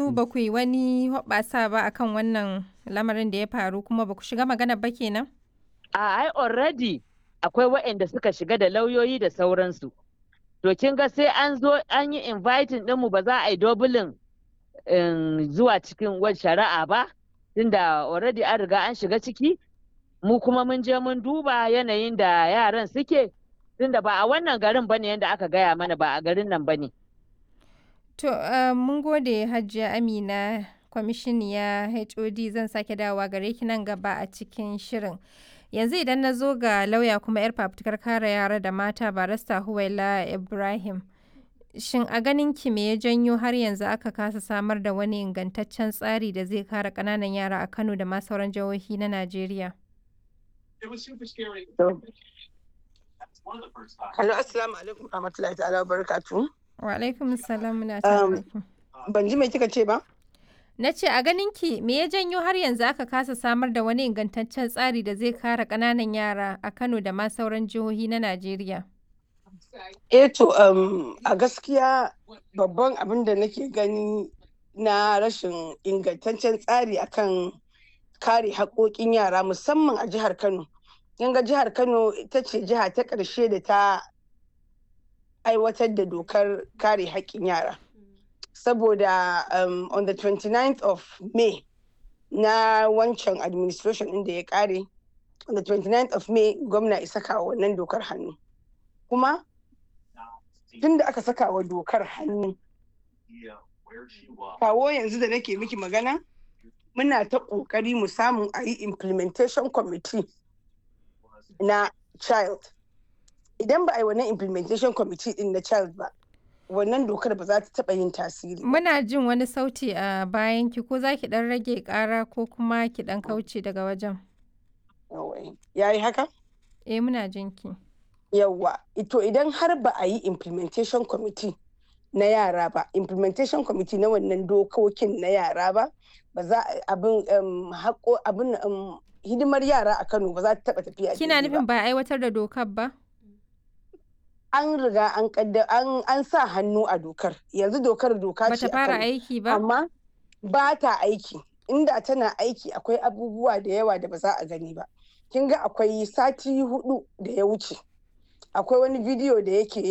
yanzu ba ku yi wani hoɓɓasa ba akan wannan lamarin da ya faru kuma ba ku shiga magana ba kenan? A ai already akwai waɗanda suka shiga da lauyoyi da sauransu. To kin ga sai an zo an yi inviting ɗinmu ba za a yi dobulin zuwa cikin wani shari'a ba, tunda already an riga an shiga ciki, mu kuma mun je mun duba yanayin da yaran suke, tunda ba a wannan garin bane yadda aka gaya mana ba a garin nan bane. To, uh, mun gode Hajiya Amina, kwamishiniya HOD zan sake dawowa gare ki nan gaba a cikin shirin. Yanzu idan na zo ga lauya kuma 'yar fafutukar kare yara da mata barista Huwaila Ibrahim. Shin a ganin ki me ya janyo har yanzu aka kasa samar da wani ingantaccen tsari da zai kare ƙananan yara a Kano da ma sauran jihohi na Najeriya? Hello, assalamu alaikum rahmatullahi ta'ala wa barakatuhu. Wa alaikum salam muna tare da ki. Ban ji mai kika ce ba? Na ce a ganin ki me ya janyo har yanzu aka kasa samar da wani ingantaccen tsari da zai kare ƙananan yara a Kano da ma sauran jihohi na Najeriya? Eh to um, a gaskiya babban abin da nake gani na rashin ingantaccen tsari akan kare haƙoƙin yara musamman a jihar Kano. ga jihar Kano ita ce jiha ta ƙarshe da ta aiwatar da dokar kare haƙƙin yara. Saboda um, on the 29th of May na wancan administration ɗin da ya ƙare, on the 29th of May gwamna isa kawo wannan dokar hannu. Kuma tun da aka saka wa dokar hannu, kawo yanzu da nake miki magana, muna ta ƙoƙari mu samu a yi implementation committee na child. Idan ba a yi wannan implementation committee din na child ba, wannan dokar ba za ta taɓa yin tasiri. Muna jin wani sauti a bayan ki ko za ki ɗan rage ƙara ko kuma ki ɗan kauce daga wajen. Ya yi haka? Eh muna jin ki. Yawwa, ito idan har ba a yi implementation committee na yara ba, implementation committee na wannan dokokin na yara ba, ba za abin haƙo abin hidimar yara a Kano ba za ta taɓa tafiya Kina nufin ba aiwatar da dokar ba? An riga an an an sa hannu a dokar. Yanzu dokar doka ce Bata fara aiki ba? Amma ba ta aiki. Inda tana aiki akwai abubuwa da yawa da ba za a gani ba. Kin ga akwai sati hudu da ya wuce. Akwai wani bidiyo da yake